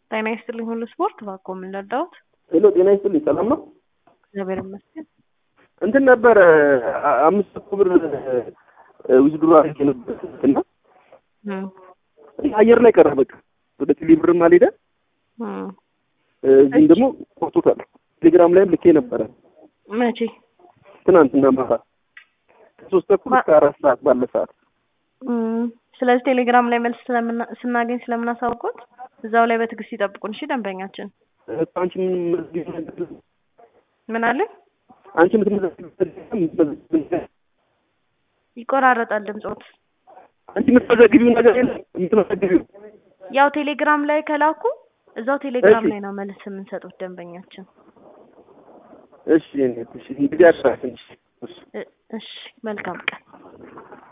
ጤና ይስጥልኝ ሁሉ ስፖርት እባክዎ ምን ልርዳዎት? ሄሎ ጤና ይስጥልኝ ሰላም ነው? እግዚአብሔር ይመስገን። እንትን ነበረ አ- አምስት መቶ ብር ዊዝድሮ አድርጌ ነበር እና እም፣ አየር ላይ ቀረ በቃ ወደ ቴሌ ብርም አልሄደ እም። እዚህም ደግሞ ቆርጦታል። ቴሌግራም ላይም ልኬ ነበረ መቼ? ትናንትና ማታ ከሶስት ተኩል እስከ አራት ሰዓት ባለ ሰዓት እም፣ ስለዚህ ቴሌግራም ላይ መልስ ስለምና- ስናገኝ ስለምናሳውቁት እዛው ላይ በትዕግስት ይጠብቁን። እሺ ደንበኛችን እኮ አንቺ ምን መዝጊብ ነገር ምን አለ? አንቺ የምትመዘግቢው ይቆራረጣል ድምጾት። አንቺ የምትመዘግቢው ነገር የለም የምትመዘግቢው ያው ቴሌግራም ላይ ከላኩ እዛው ቴሌግራም እሺ። ላይ ነው መልስ የምንሰጡት ደንበኛችን። እሺ እኔ እሺ እንግዲህ አስራ ትንሽ እ- እሺ መልካም ቀን።